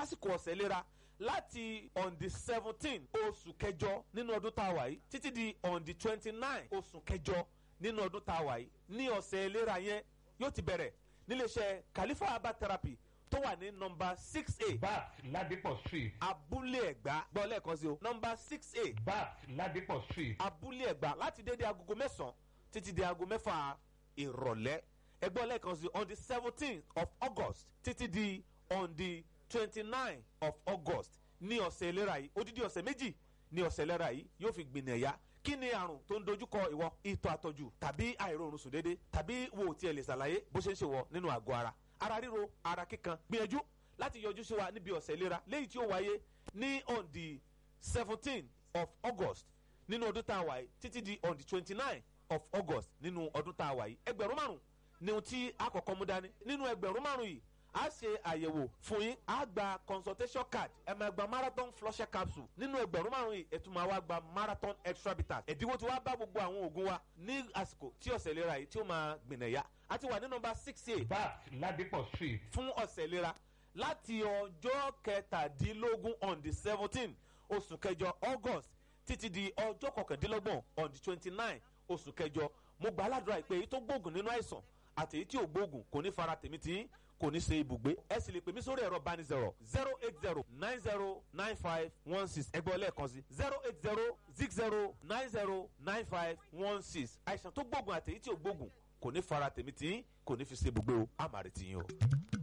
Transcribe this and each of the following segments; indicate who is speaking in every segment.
Speaker 1: lásìkò ọ̀sẹ̀ ìlera láti on the seventeen oṣù kẹjọ nínú ọdún tá a wà yìí títí di on the twenty nine oṣù kẹjọ nínú ọdún tá a wà yìí ní ọ̀sẹ̀ ìlera yẹn yóò ti bẹ̀rẹ̀ níléeṣẹ́ Khalifa herbal therapy tó wà ní nọmba six a
Speaker 2: bat ladipo street
Speaker 1: abúlé ẹ̀gbá gbọ́ lẹ́ẹ̀kan sí o nọmba six a
Speaker 2: bat ladipo street
Speaker 1: abúlé ẹ̀gbá láti dédé agogo mẹ́sàn-án títí di aago mẹ́fà ìrọ̀lẹ́ ẹgbọ́n lẹ́ẹ̀kan sí on the seventeen of August títí di on the twenty-nine of August ní ọ̀sẹ̀ ìlera yìí odidi ọ̀sẹ̀ méjì ní ọ̀sẹ̀ ìlera yìí yóò fi gbìnàyà kí ni àrùn tó ń dojúkọ ìwọ ìtọ̀ àtọ̀jù tàbí àìróorun sùn déédéé tàbí wo tiẹ̀ lè ṣàlàyé bó ṣe ń ṣe wọ nínú àgọ́ ara ara ríro ara kíkan gbìyànjú láti yọjú sí wa níbi ọ̀sẹ̀ ìlera léyìí tí ó wáyé ní on the seventeen of August nínú ọdún tá a wà yìí títí di on the twenty-nine of August nínú ọdún tá a wà yìí ẹgbẹ̀rún márùn ni ohun tí a kọ́kọ́ mú dání nínú ẹgbẹ̀rún márùn yìí a ṣe àyẹ̀wò fún yín a gba consultation card ẹ máa gba marathon flusher capsule nínú ẹgbẹ̀rún márùn yìí ẹ tún máa wá gba marathon extra bitters ẹ̀dínwó tí wàá bá gbogbo àwọn oògùn wa ní àsìkò tí ọ̀sẹ̀ ìlera yìí tí ó máa gbìnàyà a ti wà ní nọ́mbà six eight
Speaker 2: bat ladipo street
Speaker 1: fún ọ̀sẹ̀ ìlera láti ọjọ́ kẹtàdínlógún on the seventeen oṣù kẹjọ august títí di ọjọ́ kọkàndínlọ́gbọ̀n on the twenty nine oṣù kẹjọ mo gbà aládùúrà pé èyí tó gbóògùn nínú àìsàn àti èyí tí ò gbóògùn kò ní fara tèmi tí kò ní ṣe ibùgbé ẹ sì lè pè mí sórí ẹ̀rọ bánisọ̀rọ̀ zero eight zero nine zero nine five one six ẹgbẹ́ lẹ́ẹ̀kan sí zero eight zero six zero nine zero nine five one six àìsàn tó gbóògùn àti èyí tí ò gbóògùn kò ní fara tèmi tí kò ní fi ṣe ibùgbé o àmàrè tìyín o.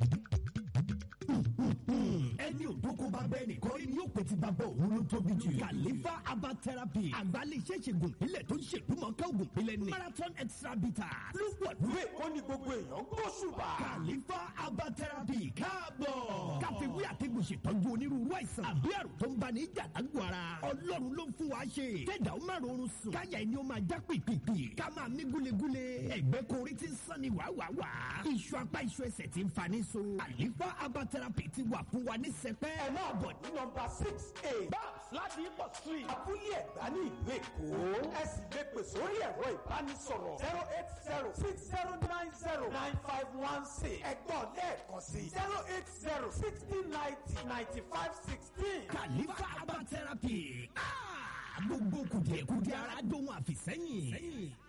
Speaker 3: ẹni òdókó bá bẹ́ẹ̀ nìkan rí ni yóò pè tí bàbá òun ló tóbi jù. Khalifa herbal therapy àgbálẹ̀ iṣẹ́ ìṣègùn ìpínlẹ̀ tó ń ṣèdúmọ̀ká ògùn ìpínlẹ̀ ní. marathon extra bitters ló wà lóye
Speaker 4: ó ní gbogbo èèyàn gbóṣùbà.
Speaker 3: Khalifa herbal therapy káàbọ̀. káfíwí àtẹ̀gùn ṣètọ́jú onírúurú àìsàn àbí àrùn tó ń bá ní jàdágbò ara. ọlọ́run ló ń fún wa ṣe. kẹ́dà ó má rọrùn sùn. káyà ẹni ó máa já pìpìpì. ká máa mí gúlegúle. ẹ̀gbẹ́ kan orí ti ń sán ni wàwàwà. iṣu apá iṣu ẹsẹ̀ ti ń fa ní so. Khalifa herbal therapy ti wà fún wa ní sẹpẹ́.
Speaker 4: ẹ máa bọ̀ ní nọmba six a babs ladipo street abúlé ẹ̀gbá ní ìlú èkó. ẹ sì lè pè sórí ẹ̀rọ ìbánisọ̀rọ̀ zero eight zero six zero nine zero nine five one six ẹ̀gbọ́n lẹ́ẹ̀kan sí zero eight zero sixty ninety ninety five sixteen.
Speaker 3: Khalifa herbal therapy. Ah! gbogbo kùdìẹ̀kùdìẹ̀ ara dóhun àfìsẹ́yìn.